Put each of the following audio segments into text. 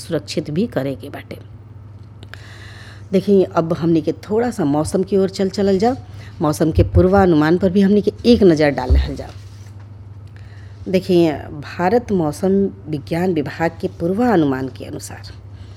सुरक्षित भी करे के बाटे देखिए अब हमनी के थोड़ा सा मौसम की ओर चल चलल जाओ मौसम के पूर्वानुमान पर भी हमनी के एक नज़र डाल रहल जाओ देखिए भारत मौसम विज्ञान विभाग के पूर्वानुमान के अनुसार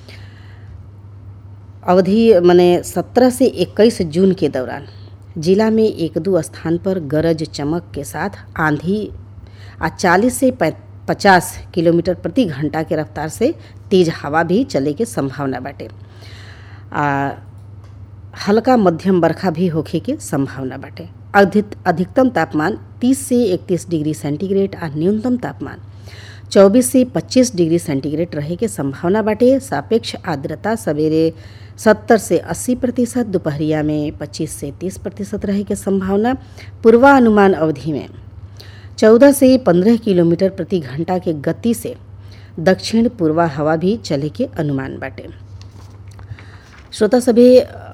अवधि मने 17 से 21 जून के दौरान जिला में एक दो स्थान पर गरज चमक के साथ आंधी आ 40 से 50 किलोमीटर प्रति घंटा के रफ्तार से तेज हवा भी चले के संभावना बाटे आ हल्का मध्यम बरखा भी होखे के संभावना बाटे अधिक अधिकतम तापमान 30 से 31 डिग्री सेंटीग्रेड आ न्यूनतम तापमान 24 से 25 डिग्री सेंटीग्रेड रहे के संभावना बाटे सापेक्ष आर्द्रता सवेरे 70 से 80 प्रतिशत दोपहरिया में 25 से 30 प्रतिशत रहे के संभावना पूर्वानुमान अवधि में 14 से 15 किलोमीटर प्रति घंटा के गति से दक्षिण पूर्वा हवा भी चले के अनुमान बाटे श्रोता सभी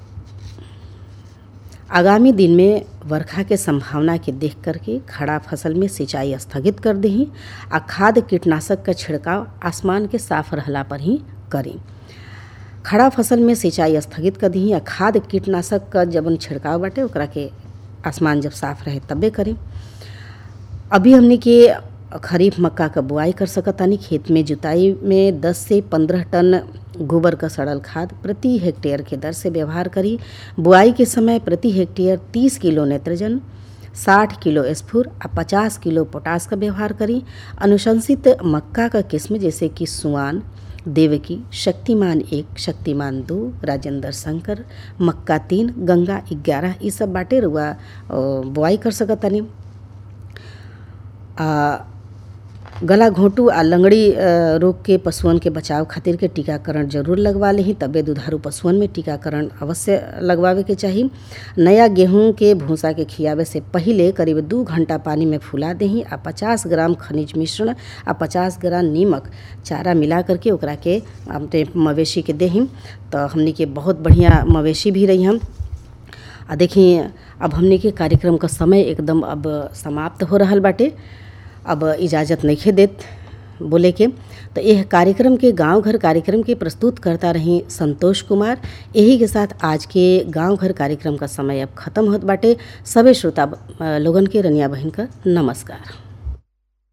आगामी दिन में वर्षा के संभावना के देख करके खड़ा फसल में सिंचाई स्थगित कर दही आ खाद कीटनाशक का छिड़काव आसमान के साफ रहला पर ही करी खड़ा फसल में सिंचाई स्थगित कर दी आ खाद कीटनाशक का जब छिड़काव बाटे ओकरा के आसमान जब साफ रहे तबे करी अभी हमने के खरीफ मक्का का बुआई कर सकतानी खेत में जुताई में 10 से 15 टन गोबर का सड़ल खाद प्रति हेक्टेयर के दर से व्यवहार करी बुआई के समय प्रति हेक्टेयर 30 किलो नेत्रजन 60 किलो स्फुर आ 50 किलो पोटास का व्यवहार करी अनुशंसित मक्का का किस्म जैसे कि सुआन देवकी शक्तिमान एक शक्तिमान दो राजेंद्र शंकर मक्का तीन गंगा ग्यारह ये सब बाटे रुआ बुआई कर सकतानी आ गला घोंटू आ लंगड़ी रोग के पशुअन के बचाव खातिर के टीकाकरण जरूर लगवा लेही तबे दुधारू पशुअन में टीकाकरण अवश्य लगवावे के चाही नया गेहूं के भूसा के खियावे से पहिले करीब दू घंटा पानी में फुला देही आ 50 ग्राम खनिज मिश्रण आ 50 ग्राम नीमक चारा मिला करके ओकरा के अपने मवेशी के देही तो हमनी के बहुत बढ़िया मवेशी भी रही हम आ देखिए अब हमने के कार्यक्रम का समय एकदम अब समाप्त हो रहा बाटे अब इजाज़त नहीं देत बोले के तो यह कार्यक्रम के गांव घर कार्यक्रम के प्रस्तुत करता रही संतोष कुमार यही के साथ आज के गांव घर कार्यक्रम का समय अब खत्म होत बाटे सभी श्रोता लोगन के रनिया बहन का नमस्कार